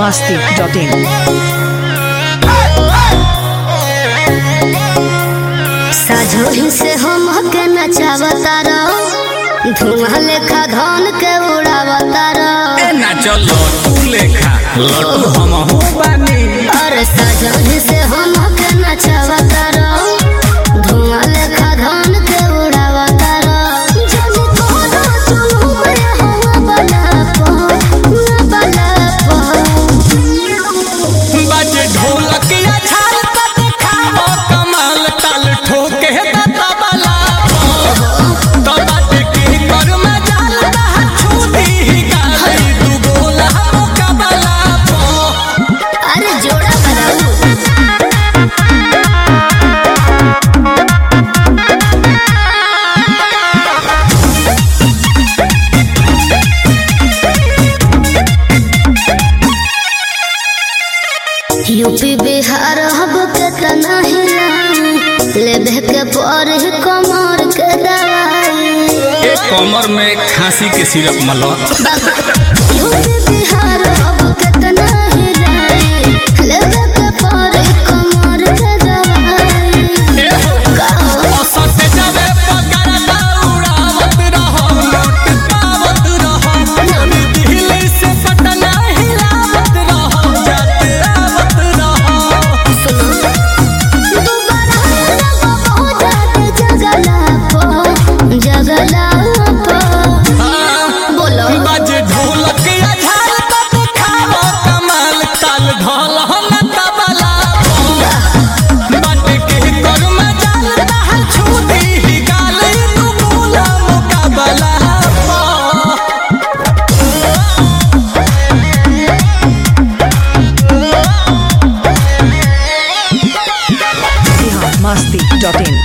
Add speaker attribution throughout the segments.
Speaker 1: masti.in.
Speaker 2: साझोही से हम के नचावता रहो धुआं लेखा धन के उड़ावता रहो
Speaker 3: ए ना चलो तू लेखा लड्डू हम हो बानी
Speaker 2: अरे साझोही से हम के नचावता रहो धुआं लेखा धन के उड़ावता रहो जब कोनो सुनु में हवा बना पो बना पो
Speaker 3: बाजे ढोलक या छाल त देखावो कमाल ताल ठोके त तबला तो बाटे के कर में जाल रहा छूटी ही गाली दू गोला मुकाबला पो
Speaker 2: अरे जोड़ा बनाऊ यूपी बिहार हब के तना हिला लेबे के पर कमर के दवाई
Speaker 3: एक कमर में खांसी के सिरप मलो
Speaker 2: यूपी बिहार हब के तना हिला लेबे के पर कमर के दवाई
Speaker 3: ए औसत जावे पगार दौड़ावत रहो नोट पावत रहो दिल्ली से पटना हिलावत रहो जाते आवत रहो
Speaker 2: दोबारा लगो जाते जगला पो जगला पो बोलो
Speaker 3: बाजे ढोलक या झाल त देखावो कमाल ताल ढोल हम तबला बाटे के कर में जाल रहा छूटी ही गाल तू बोला मुकाबला
Speaker 1: Bihar masti.in.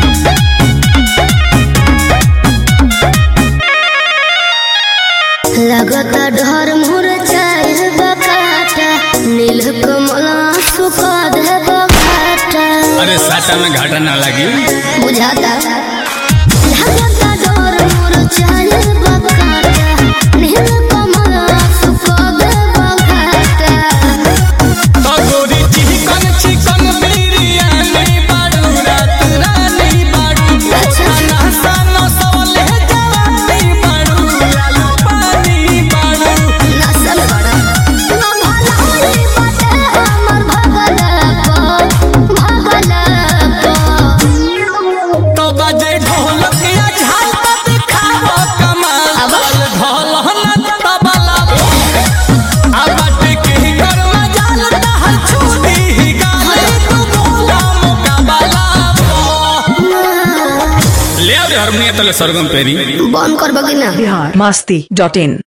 Speaker 2: लगता डर मोर चाहे बकाटा नील कमल सुखा दे बकाटा
Speaker 3: अरे साटा में घाटा ना लगी
Speaker 2: बुझाता लगता डर मोर चाहे बकाटा नील कमल सुखा दे बकाटा
Speaker 3: तो गोरी चिकन चिकन बिरयानी बाड़ू रात रानी बाड़ू खाना सानो सवले जवानी बाड़ू लालू पानी बाड़ू
Speaker 2: नसल बड़ा ना भला होई बाटे हमर भगला पो भगला पो
Speaker 3: तो बजे ढोलक या झाल त दिखावो कमाल
Speaker 2: अब?
Speaker 3: ढोल ढोल न तबला आ बाटे के कर में जाल रहल छूटी ही गाली तू बोला मुकाबला ले आ रे हारमोनियम तले सरगम पेरी
Speaker 2: बंद करबो कि ना
Speaker 1: Bihar masti.in.